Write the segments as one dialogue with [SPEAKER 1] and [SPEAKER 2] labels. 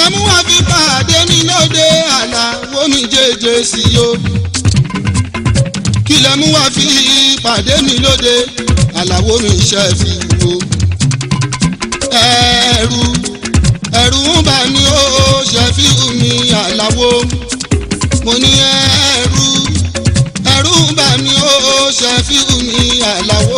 [SPEAKER 1] kílẹ̀ mú wá fi pàdé mi lóde àlàwo mi jẹjẹ sí o kílẹ̀ mú wá fi pàdé mi lóde àlàwo mi ṣe fi wo ẹ̀rù ẹ̀rù ń bà mí ó ṣe fi mi àlàwo mo ní ẹ̀rù ẹ̀rù ń bà mí ó ṣe fi mi àlàwo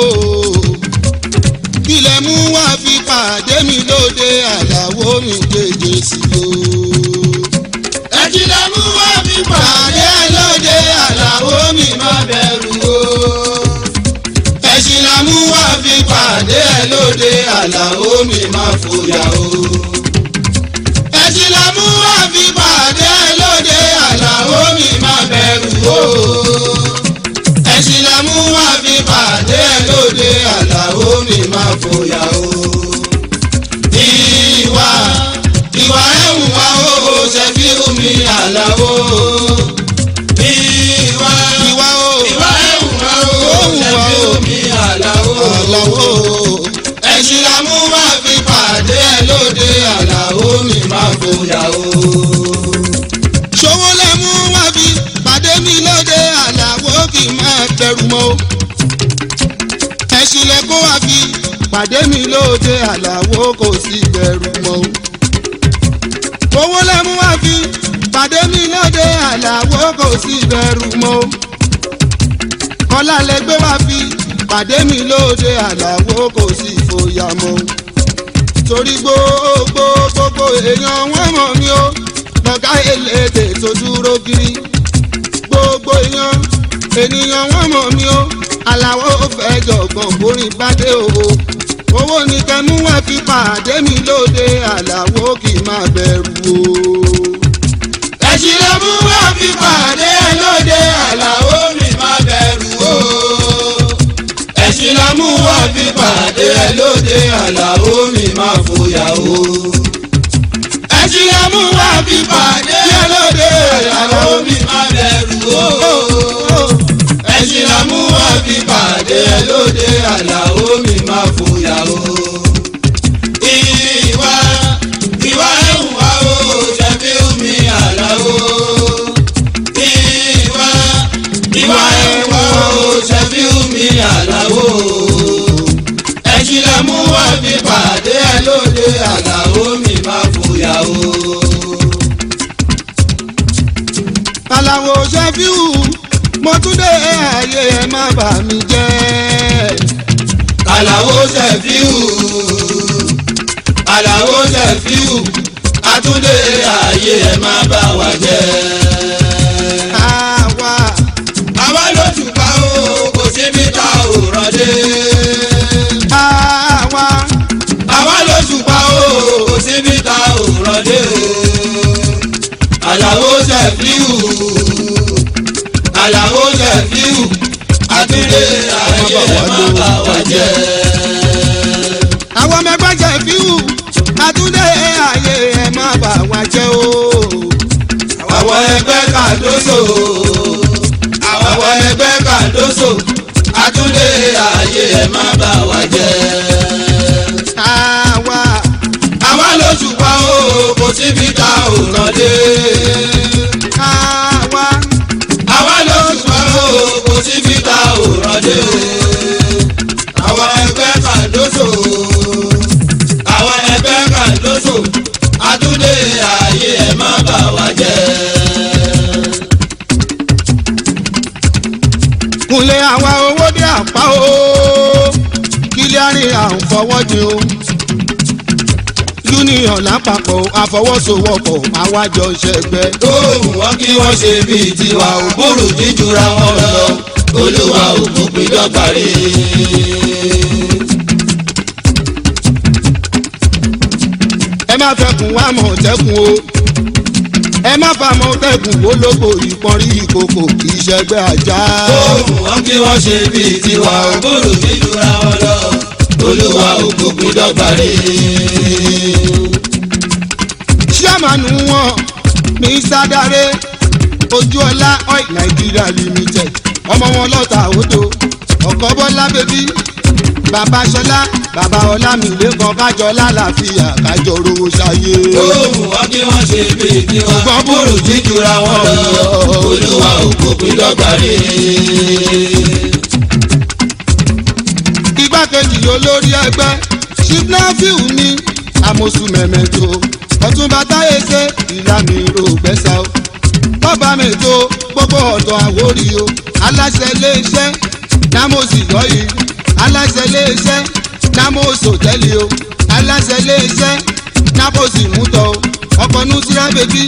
[SPEAKER 1] kílẹ̀ mú wá fi pàdé mi lóde àlàwo mi jẹjẹ sí o.
[SPEAKER 2] ẹ̀jìnlẹ̀ mú wá fi
[SPEAKER 1] pàdé lóde àlàwo mi má bẹ̀rù o. ẹ̀sìn la mú wá fi pàdé lóde àlàwo mi má fòyà o. ẹ̀sìn la mú wá fi pàdé lóde àlàwo mi má bẹ̀rù o. ẹ̀sìn la mú wá fi pàdé lóde àlàwo mi má fòyà o. ìwà ìwà ẹ̀hùn wa ó ṣe fi omi àlàwo. ìwà ìwà ó
[SPEAKER 2] ìwà ẹ̀hùn wa ó
[SPEAKER 1] Ohùn wa
[SPEAKER 2] ṣẹ̀fí
[SPEAKER 1] ó.
[SPEAKER 2] omi àlàó.
[SPEAKER 1] àlàwo. ẹ̀sìn la mú wá fi pàdé lóde àlàwo mi má fòyà o. ṣòwò lẹ mú wá fi pàdé mi lóde àlàwo kì í máa bẹ̀rù mọ́ o. ẹ̀sìn lẹ kó wá fi pàdé mi lóde àlàwo kò sí bẹ̀rù mọ́ o. owó lẹ mú wá fi pàdé mi lóde àlàwo kò sí bẹ̀rù mọ́ o. kọ́lá lẹ gbé wá fi pàdé mi lóde àlàwo kò sí fòyà mọ́ o. torí gbogbo gbogbo èèyàn wọ́n mọ̀ mí o lọ́gá elédè tó dúró kiri gbogbo èèyàn ènìyàn wọ́n mọ̀ mí o aláwọ̀ fẹ́ jọ̀gbọ̀n borin bádé o owó ní kẹmú wá fi pàdé mi lóde àlàwo kì í má bẹ̀rù o.
[SPEAKER 2] ẹ̀jìn lè mú wá fi pàdé lóde àlàó mi má bẹ̀rù o. ẹ̀sìn la mú wá fi pàdé lóde àlàó mi má fòyà o. ẹ̀sìn la mú wá fi pàdé lóde àlàó mi má bẹ̀rù o. ẹ̀sìn la mú wá fi pàdé lóde àlàó mi má fòyà o. ìwà ìwà ẹ̀hùn wa o ṣẹ̀fí omi àlàó. ìwà ìwà ẹ̀hùn wa o ṣẹ̀fí omi àlàó. ẹ̀sìn la mú wá fi pàdé lóde àlàó mi má fòyà o.
[SPEAKER 1] àlàwo ṣẹ́fíù mo tún dé ààyè ẹ má bà mí jẹ́.
[SPEAKER 2] Àlàó Ṣẹ̀fíù Àlàó Ṣẹ̀fíù Àtúndé ààyè ẹ̀ má bà wá jẹ́.
[SPEAKER 1] àwa
[SPEAKER 2] Àwa lóṣù pa ó kò síbi tá ò rọ̀dé.
[SPEAKER 1] àwa
[SPEAKER 2] Àwa lóṣù pa ó kò síbi tá ò rọ̀dé. Àlàó Ṣẹ̀fíù Àlàó Ṣẹ̀fíù Àtúndé ààyè ẹ̀ má bà wá jẹ́.
[SPEAKER 1] àwọn mẹ́gbẹ́ ṣẹ́fíù àtúndé ààyè ẹ má bà wá jẹ́ o.
[SPEAKER 2] àwọn ẹgbẹ́ kàdóso àwọn ẹgbẹ́ kàdóso àtúndé ààyè ẹ̀ má bà wá jẹ́.
[SPEAKER 1] àwa
[SPEAKER 2] àwa lóṣù pa ó kò síbi tá ò rán dé.
[SPEAKER 1] àwa
[SPEAKER 2] àwa lóṣù pa ó kò síbi tá ò rán dé. àwọn ẹgbẹ́ kàdóso àwọn ẹgbẹ́ kàdóso àtúndé ààyè ẹ̀ má bà wá jẹ́.
[SPEAKER 1] kúnlẹ̀ àwa owó dé àpá o kílẹ̀ àárín àwọn fọwọ́jì o union lápapọ̀ àfọwọ́sowọ́pọ̀ àwájọ ṣẹgbẹ́.
[SPEAKER 2] tóòmù wọn kí wọ́n ṣe bíi tiwa ò búrú jíjura wọn lọ olúwa òkú pín dọ́gba rí.
[SPEAKER 1] ẹ má fẹkùn wá mọ̀tẹ́kùn o ẹ má fa mọ̀tẹ́kùn olóko ìpọ́nrí ìkòkò kì í ṣẹgbẹ́ ajá.
[SPEAKER 2] tóòmù wọn kí wọ́n ṣe bíi tiwa ò búrú jíjura wọn lọ olúwa òkú pín dọ́gba rí.
[SPEAKER 1] ṣíàmánu wọn mr dare ojúọlá oil nigeria limited ọmọ wọn lọ́ta òdo ọ̀kọ́ bọ́lá bẹ́bí bàbá ṣọlá bàbá ọlámìlẹ́kan kájọ lálàáfíà kájọ rówó ṣayé.
[SPEAKER 2] ohun wọn kí wọ́n ṣe bí tiwa.
[SPEAKER 1] Ṣùgbọ́n
[SPEAKER 2] búrú jíjura wọn lọ. olúwa òkú pín dọ́gba rí.
[SPEAKER 1] igbákejì olórí ẹgbẹ́ ṣíbnáfíù ní àmọ̀sù mẹ̀mẹ́tò ọ̀túnba táyé ṣe ìlànà ìró gbẹ́sà o bọ́ba mẹ́tò gbogbo ọ̀dọ̀ àwórí o aláṣẹ iléeṣẹ́ námọ̀sì lọ́yìí aláṣẹ iléeṣẹ́ námọ̀sì òtẹ́lì o aláṣẹ iléeṣẹ́ námọ̀sì mútọ̀ o ọkọ̀ nùsírà bèbí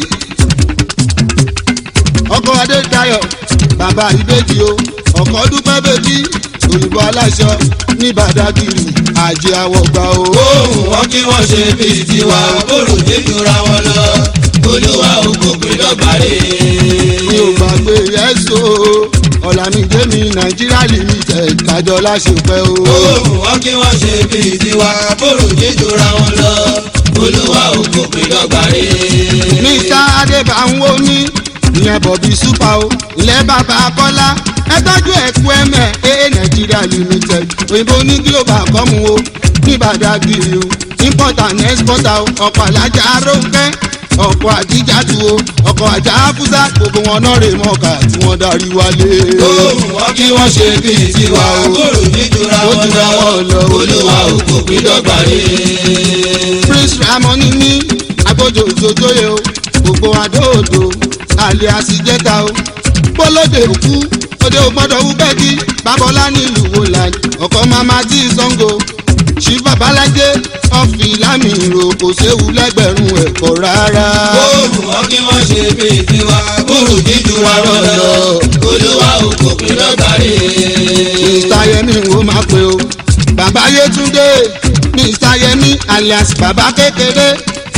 [SPEAKER 1] ọkọ̀ adédayọ̀ bàbá ìbejì o ọkọ̀ dúpẹ́ bèbí òyìnbó aláṣọ ní bàdágìrì àjẹ àwọ̀gbà o.
[SPEAKER 2] ohun wọn kí wọ́n ṣe bí tiwa. búrú jíjura wọn lọ. olúwa òkú pín dọ́gba rí.
[SPEAKER 1] mi ò gbàgbé yẹ́sò ọ̀làmídé mi nàìjíríà limited kájọ láṣepẹ́ o.
[SPEAKER 2] ohun wọn kí wọ́n ṣe bí tiwa. búrú jíjura wọn lọ. olúwa òkú pín dọ́gba rí.
[SPEAKER 1] mr adébáwò ní ìyẹn bọ̀bí súpà o ilẹ̀ bàbá kọ́lá ẹ tọ́jú ẹ̀kú ẹ̀mẹ̀ ẹ̀ nàìjíríà limited òyìnbó ní global kọ́mu o ní bàdágìrì o importer and exporter o ọkọ̀ alájà aróńkẹ́ ọkọ̀ àjíjàdù o ọkọ̀ àjà áfúsà gbogbo wọn náà rè mọ́ọ̀kà tí wọ́n darí wálé.
[SPEAKER 2] ohun wọn kí wọ́n ṣe bí tiwa. búrú jíjura
[SPEAKER 1] Ó
[SPEAKER 2] wọn
[SPEAKER 1] jura wọn lọ.
[SPEAKER 2] lọ. olúwa òkú pín dọ́gba rí.
[SPEAKER 1] prince ramoni ní agbójò ìjòjòyè o gbogbo adóòdò àlẹ́ àsìjẹta o bọ́lódé òkú òde ògbọ́dọ̀ wú bẹ́ẹ̀kì babalá nílùú wòlàn ọkọ̀ mama tí sango ṣí babalájé ọ̀fì lámì ìrò kò séwu lẹ́gbẹ̀rún ẹ̀kọ́ rárá.
[SPEAKER 2] ohun wọn kí wọ́n ṣe bí tiwa. búrú jíjura wọn lọ. olúwa òkú pín dọ́gba rí.
[SPEAKER 1] mr yemi wo máa pe o bàbá yétúndé mr yemi alias bàbá kékeré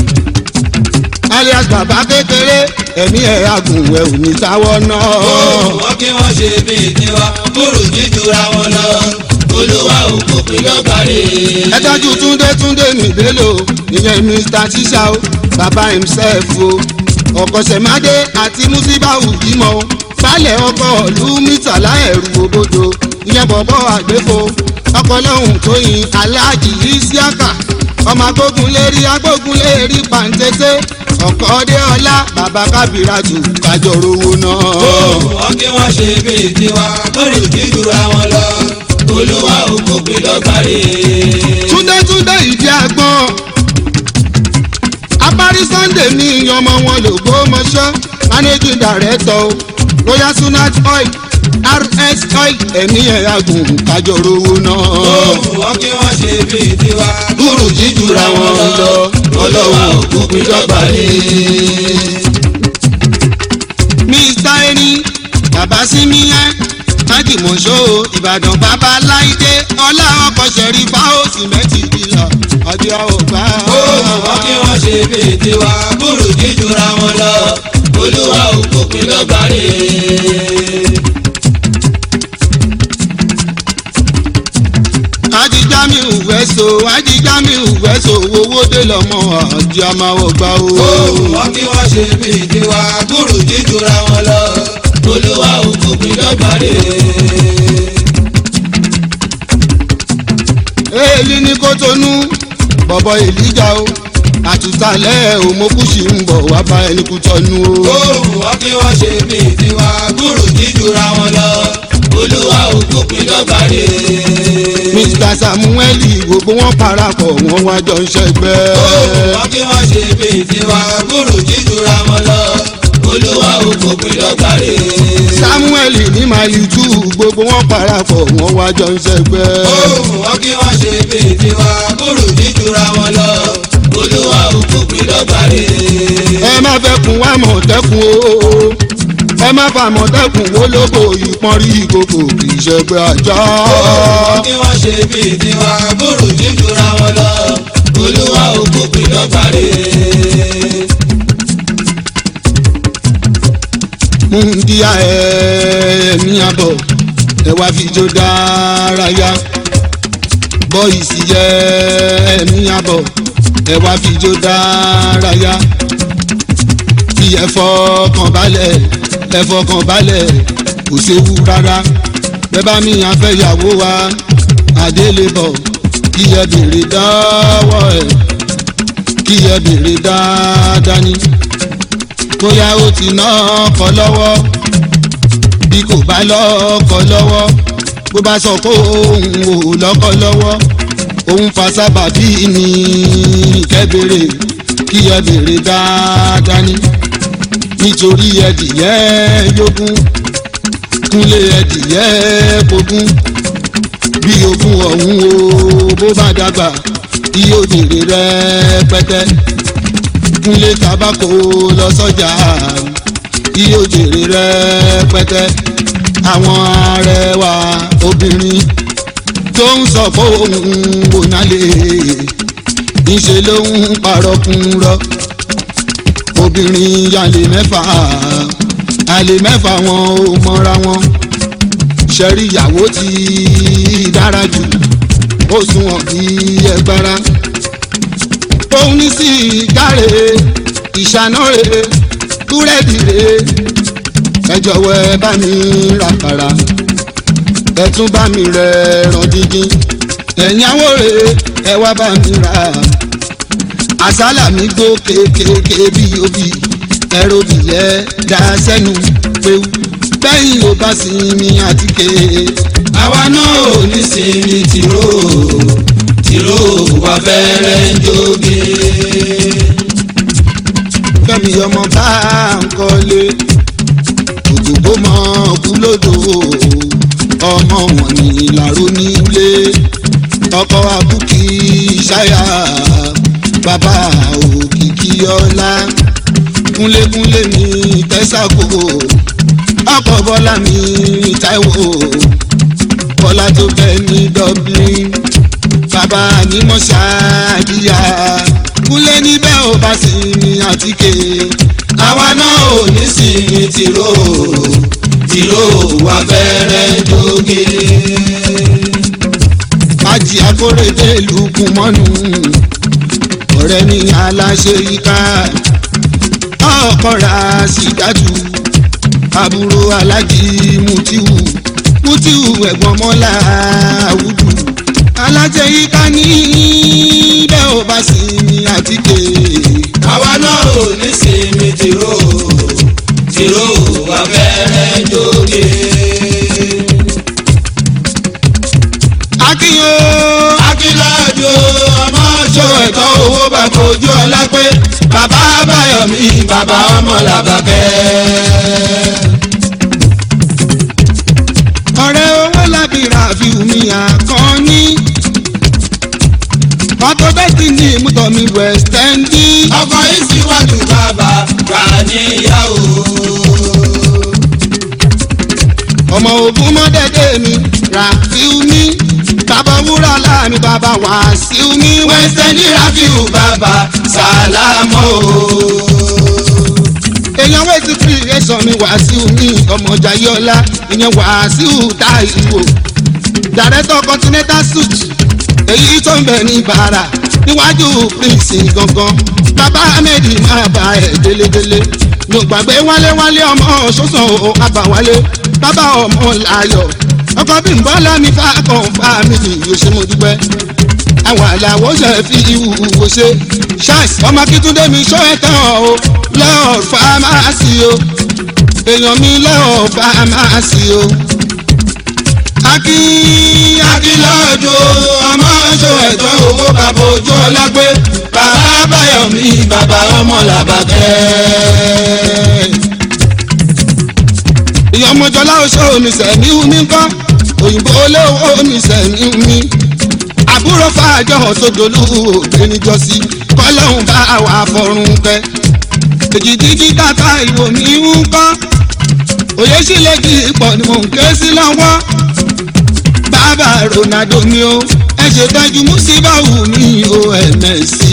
[SPEAKER 1] alias bàbá kékeré ẹ̀mí ẹ̀ agùn ẹ̀ ò ní táwọ́ náà.
[SPEAKER 2] ohun wọn kí wọ́n ṣe bí tiwa. búrú jíjura wọn lọ. olúwa òkú pín dọ́gba rí.
[SPEAKER 1] ẹ tọ́jú túndé túndé nìbélò ìyẹn mr tíṣà o bàbá himself o ọ̀kọ̀ṣẹ̀mádé àti musibau jímọ̀ o balẹ̀ ọkọ̀ ìlú mítàlá ẹ̀rù òbodò ìyẹn bọ̀bọ̀ àgbéfo ọkọ̀ lọ́hùn tóyin aláàjì isiaka ọmọ agbógun lérí agbógun lérí pàǹtẹ́tẹ́ ọkọ̀ ọdẹ ọlá bàbá kábíràtù kájọ rówó náà.
[SPEAKER 2] ohun wọn kí wọ́n ṣe bí tiwa. búrú jíjura wọn lọ. olúwa òkú pín dọ́gba rí.
[SPEAKER 1] túndé túndé ìdí àgbọn apárí sunday ní ọmọ wọn lògbó mọṣọ managing director o royal sunat oil rs oil ẹ̀mí ẹ̀ agùn kájọ rówó náà.
[SPEAKER 2] ohun wọn kí wọ́n ṣe bí tiwa.
[SPEAKER 1] búrú jíjura wọn lọ
[SPEAKER 2] olúwa òkú pín dọ́gba rí.
[SPEAKER 1] mr erin bàbá símíyá májìmọ̀ṣọ́ ìbàdàn bàbá láìdé ọlá ọkọ̀ ṣẹ̀rí fáwọn sìmẹ́ntì ìlà ọjọ́ ọgbà.
[SPEAKER 2] ohun wọn kí wọ́n ṣe bí tiwa. búrú jíjura wọn lọ. olúwa òkú pín dọ́gba rí.
[SPEAKER 1] ajijamiu wẹso ajijamiu wẹso owó dé lọmọ àjẹ amáwọ gbà o.
[SPEAKER 2] ohun wọn kí wọ́n ṣe bí tiwa. búrú jíjura wọn lọ. olúwa òkú pín dọ́gba rí.
[SPEAKER 1] èyí ní kótónú bọ̀bọ̀ èlíjà o àtúntàlẹ̀ òmòkùsì ń bọ̀ wá bá ẹni kú tọ́nu o.
[SPEAKER 2] ohun wọn kí wọ́n ṣe bí tiwa. búrú jíjura wọn lọ. olúwa òkú pín dọ́gba rí.
[SPEAKER 1] mr samuel gbogbo wọn parapọ̀ wọn wá jọ ń ṣẹgbẹ́.
[SPEAKER 2] ohun wọn kí wọ́n ṣe bí tiwa. búrú jíjura wọn lọ. olúwa òkú pín dọ́gba rí.
[SPEAKER 1] samuel ní màálù tù gbogbo wọn parapọ̀ wọn wá jọ ń ṣẹgbẹ́.
[SPEAKER 2] ohun wọn kí wọ́n ṣe bí tiwa. búrú jíjura wọn lọ. olúwa òkú pín dọ́gba rí.
[SPEAKER 1] ẹ má fẹ́ kun wá mọ̀tẹ́kùn o ẹ má fa mọ̀tẹ́kùn wo lóko ìpọ́n rí ìkòkò kì í ṣẹgbẹ́ ajá.
[SPEAKER 2] ohun kí wọ́n ṣe bí tiwa. búrú jíjura wọn lọ. olúwa òkú pín dọ́gba rí.
[SPEAKER 1] múndíá ẹ̀ẹ́mí àbọ̀ ẹ wá fi jó dárayá bọ́ìsì ẹ̀ẹ́mí àbọ̀ ẹ wá fi jó dárayá kí ẹ fọkàn balẹ̀ ẹ fọkàn balẹ̀ kò séwu rárá bẹ́ẹ̀ bá mi àfẹ́yàwó wa adélébọ̀ kí ẹ béèrè dáwọ́ ẹ̀ kí ẹ béèrè dáadáa ní bóyá ó ti ná ọkọ lọ́wọ́ bí kò bá lọ́kọ lọ́wọ́ bó bá sọ pé òun ò lọ́kọ lọ́wọ́ òun fa sábàbí ní kẹ́bẹ̀rẹ̀ kí ẹ béèrè dáadáa ní nítorí ẹdìyẹ yógún kúnlé ẹdìyẹ gbógún bí ogún ọ̀hún o bó bá dàgbà iye òjèrè rẹpẹtẹ kúnlé tabako lọ sọ́jà iye òjèrè rẹpẹtẹ àwọn arẹwà obìnrin tó ń sọ fóun ònàlè níṣẹ́ ló ń parọ́ fún rọ́ obìnrin yàlè mẹ́fà àlè mẹ́fà wọn ò mọ́ra wọn ṣẹ́rí ìyàwó ti dára jù ó sunwọ̀n bí ẹgbára òun ní sí ìkáre ìṣánáre búrẹ́dì rè ẹ jọ̀wọ́ ẹ bá mi ràkàrà ẹ tún bá mi rẹ ẹran dídín ẹ̀yáwó rè ẹ wá bá mi rà àsálà mi gbó kékeré bí obì ẹ̀rọ bìyẹ́ dá sẹ́nu péwu bẹ́yìn ò bá sinmi àtíkè.
[SPEAKER 2] àwa náà ò ní sinmi tìró tìró wà fẹ́rẹ́ jóge.
[SPEAKER 1] fẹ́mi ọmọ bá ń kọ́lé òdòdó mọ kú lódò ọmọ wọn ní ìlàró nílé ọkọ abúkí ṣáyà bàbá òkìkí ọlá kúnlékúnlé mi tẹ́sàkó ọkọ̀ bọ́lá mi táíwò bọ́lá tó bẹ́ ní dublin bàbá ní mọ́ṣáàdìyà kúnlé níbẹ̀ ò bá sí ní àtíkè
[SPEAKER 2] àwa náà ò ní sinmi tìró tìró wà fẹ́rẹ́ jóge.
[SPEAKER 1] májì akóredé lùkùn mọ́nù ọ̀rẹ́ mi aláṣẹ yíká ọkọ̀ ra sídájú àbúrò alájí mutiwu mutiwu ẹ̀gbọ́n mọ́lá àwùjù alájẹ yíká ní bẹ́ẹ̀ ò bá sí ní àtíkè
[SPEAKER 2] àwa náà ò ní sinmi tìró tìró wà fẹ́rẹ́ jóge.
[SPEAKER 1] akínyó
[SPEAKER 2] akíláàjò ọmọ ṣó ẹ̀tọ́ owó bá fojú ọlá pé bàbá báyọ̀mí bàbá ọmọ làbàkẹ́.
[SPEAKER 1] ọ̀rẹ́ owó lábìrà fi omi àkànní ọkọ̀ bẹ́ẹ̀tì ní ìmútọ̀mí west end
[SPEAKER 2] ọkọ yìí síwájú bàbá gbà níyàwó.
[SPEAKER 1] ọmọ ogun mọ́dẹ́dẹ́ mi ràfíù mi bàbá wúrà láàmì bàbá wàásíù mi
[SPEAKER 2] wẹ́sẹ̀ ní rafiu bàbá sàlámù.
[SPEAKER 1] èèyàn wẹ́ẹ̀tì creation mi wàásíù mi ọmọ jayọ́lá ìyẹn wàásíù táìwò director continental suit èyí tó ń bẹ ní bàrà níwájú prince gangan bàbá ahmed máa bá ẹ délédélé mi ò gbàgbé wálé wálé ọmọ ṣoṣo àbáwálé bàbá ọmọ láyọ̀ ọkọ bí n bọ́lá mi fà kàn fámìlì yóò ṣe mo dúpẹ́ àwọn àlàwò ṣe fi ìwúwo ṣe ṣáìsì ọmọ akíntúndé mi ṣó ẹ tán o lọ́ọ̀ fámásì o èèyàn mi lọ́ọ̀ fámásì o akín
[SPEAKER 2] akíláàjò ọmọ ṣó ẹ̀tọ́ owó bàbá ojú ọlá pé bàbá báyọ̀mí bàbá ọmọ làbàkẹ́.
[SPEAKER 1] ìyá ọmọjọlá oṣó mi sẹ̀mí mi kọ́ òyìnbó olówó mi sẹ̀mí mi àbúrò fàájọ tó dolú òde níjọsí kọ́lọ́hún bá wà fọrùn kẹ́ èjìdíjí tata ìwò mi ń kọ́ òye sílẹ̀ kí ipò ni mò ń ké sí lọ́wọ́ bàbá ronaldo mi o ẹ ṣètọ́jú músíbáwù mi o ẹ̀mẹ̀sì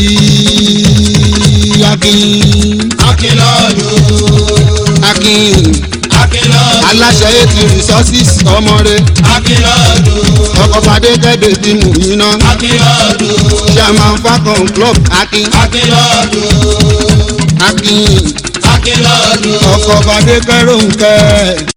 [SPEAKER 1] akin
[SPEAKER 2] akíláàjò
[SPEAKER 1] akin
[SPEAKER 2] akíláàjò
[SPEAKER 1] aláṣẹ eighty resources ọmọ rẹ
[SPEAKER 2] akíláàjò
[SPEAKER 1] ọkọ̀ fàdé kẹ́dẹ̀ tí mò ń yiná
[SPEAKER 2] akíláàjò
[SPEAKER 1] chairman falcon club akin
[SPEAKER 2] akíláàjò
[SPEAKER 1] akin
[SPEAKER 2] akíláàjò.
[SPEAKER 1] ọkọ̀ fàdé kẹ́rọ̀ǹkẹ́.